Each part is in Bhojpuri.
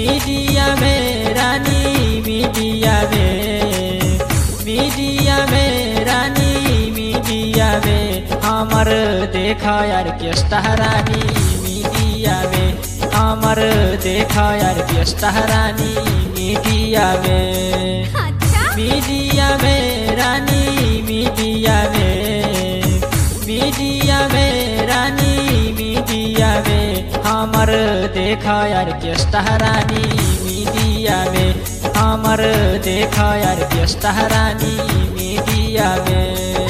मीडिया में रानी मीडिया में मीडिया में रानी मीडिया में हमर देखा यार केस्टा रानी मीडिया में हमर देखा यार केस्टा रानी मीडिया में अच्छा मीडिया में रानी मीडिया में मीडिया में रानी मीडिया में हमर देखा यार केस्टा रानी मीडिया में हमर देखा यार केस्टा रानी मीडिया में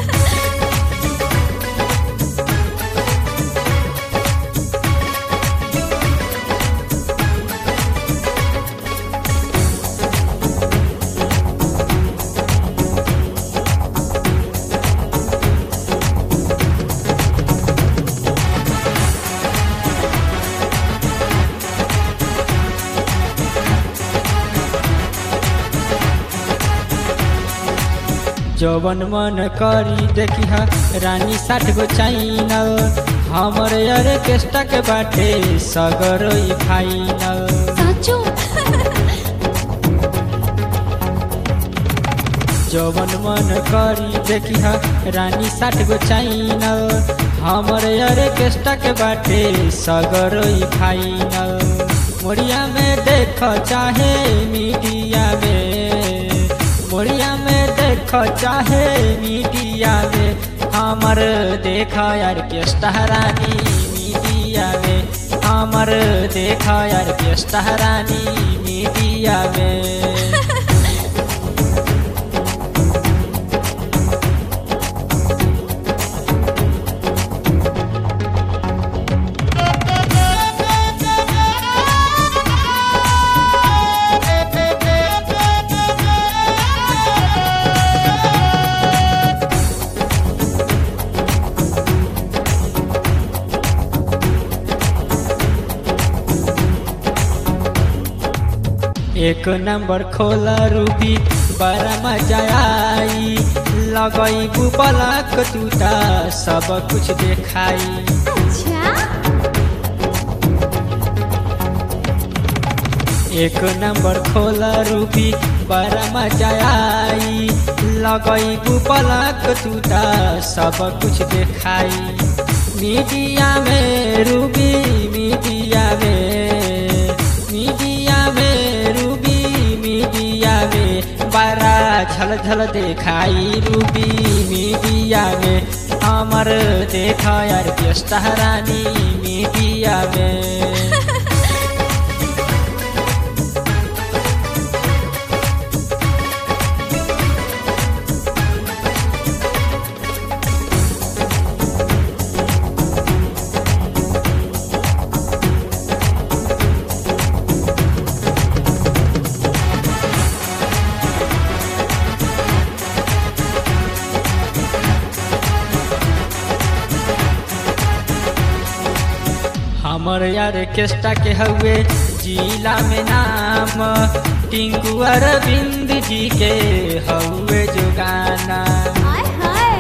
जवन मन करी देखी हा रानी साठ गो चाइनल हमर ऑर्केस्ट्रा के बाटे सगर ई फाइनल साचो जवन मन करी देखी हा रानी साठ गो चाइनल हमर ऑर्केस्ट्रा के बाटे सगर ई फाइनल मोरिया में देख चाहे मीडिया में मोरिया में देख चाहे मीडिया में हमर देखा यार केस्टा रानी मीडिया में हमर देखा यार केस्टा रानी मीडिया में एक नंबर खोला रूबी बड़ा मजा आई लगई बुबलक टूटा सब कुछ देखाई अच्छा एक नंबर खोला रूबी बड़ा मजा आई लगई बुबलक टूटा सब कुछ देखाई मीडिया में रूबी मीडिया में मीडिया में रूबी मीडिया में बड़ा झल झल देखाई रूबी मीडिया में हमर देखा यार केस्टा रानी मीडिया में हमर यार केस्टा के हउए जिला में नाम टिंकू अरविंद जी के हउए जो गाना हाय हाय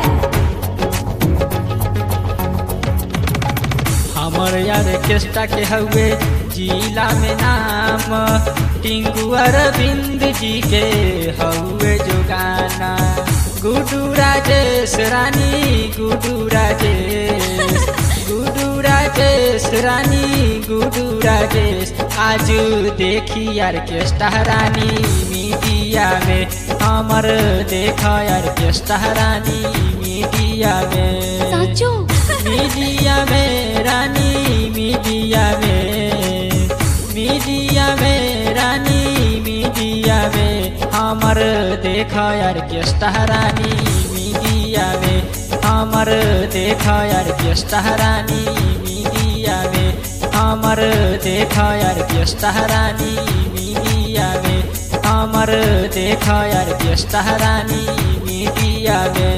हमर यार केस्टा के हउए जिला में नाम टिंकू अरविंद जी के हउए जो गाना गुडू राजेश रानी गुडू राजेश गुडू राजेश रानी गुडू राजेश आज देखी यार केस्टा रानी मीडिया में हमर देखा यार केस्टा रानी मीडिया में साचो मीडिया में रानी मीडिया में मीडिया में रानी मीडिया में हमर देखा यार केस्टा रानी मीडिया में हमर देखा यार केस्टा रानी मीडिया में हमर देखा यार केस्टा रानी मीडिया में हमर देखा यार केस्टा रानी मीडिया में